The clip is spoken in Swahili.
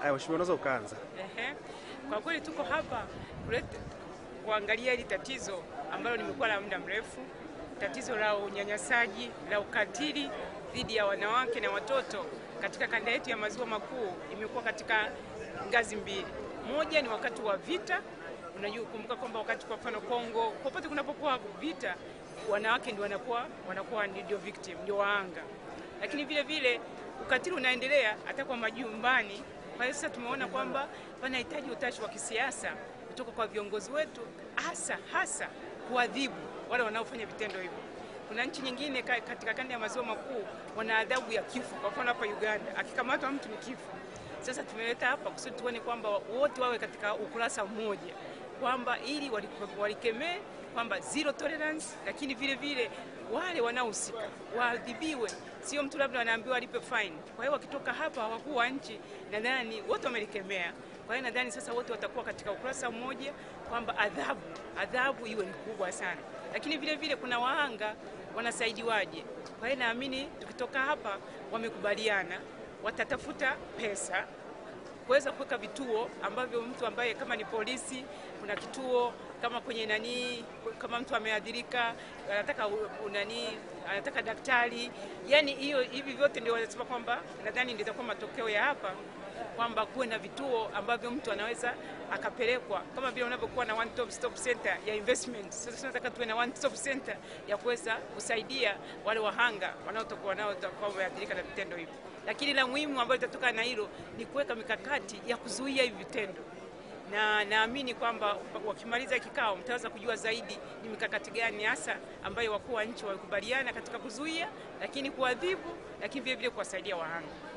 Haya, mheshimiwa, unaweza ukaanza. Ehe. Kwa kweli tuko hapa kuleta kuangalia hili tatizo ambalo limekuwa la muda mrefu, tatizo la unyanyasaji, la ukatili dhidi ya wanawake na watoto katika kanda yetu ya maziwa makuu. Imekuwa katika ngazi mbili. Moja ni wakati wa vita. Unajua, kumbuka kwamba wakati kwa mfano Kongo, popote kunapokuwa vita, wanawake ndio wanakuwa wanakuwa ndio victim, ndio waanga, lakini vile vile ukatili unaendelea hata kwa majumbani. Kwa hiyo sasa tumeona kwamba panahitaji utashi wa kisiasa kutoka kwa viongozi wetu, hasa hasa kuadhibu wale wanaofanya vitendo hivyo. Kuna nchi nyingine ka- katika kanda ya maziwa makuu wana adhabu ya kifo. Kwa mfano hapa Uganda, akikamatwa mtu ni kifo. Sasa tumeleta hapa kusudi tuone kwamba wote wawe katika ukurasa mmoja, kwamba ili wali- walikemee kwamba zero tolerance, lakini vile vile wale wanaohusika waadhibiwe, sio mtu labda anaambiwa alipe fine. Kwa hiyo wakitoka hapa wakuu wa nchi, nadhani wote wamelikemea. Kwa hiyo nadhani sasa wote watakuwa katika ukurasa mmoja kwamba adhabu adhabu iwe ni kubwa sana, lakini vile vile kuna wahanga wanasaidiwaje. Kwa hiyo naamini tukitoka hapa wamekubaliana watatafuta pesa kuweza kuweka vituo ambavyo mtu ambaye kama ni polisi, kuna kituo kama kwenye nani, kama mtu ameadhirika anataka u- u- nani, anataka daktari, yani hiyo hivi vyote ndio wanasema kwamba, nadhani ndio itakuwa matokeo ya hapa kwamba kuwe na vituo ambavyo mtu anaweza akapelekwa kama vile unavyokuwa na one stop stop center ya investment. Sasa tunataka tuwe na one stop center ya kuweza kusaidia wale wahanga wanaotokuwa wanaotakuwa wameathirika na vitendo hivi, lakini la muhimu ambayo itatoka na hilo ni kuweka mikakati ya kuzuia hivi vitendo na naamini kwamba wakimaliza kikao mtaweza kujua zaidi ni mikakati gani hasa ambayo wakuu wa nchi wamekubaliana katika kuzuia, lakini kuadhibu, lakini vile vile kuwasaidia wahanga.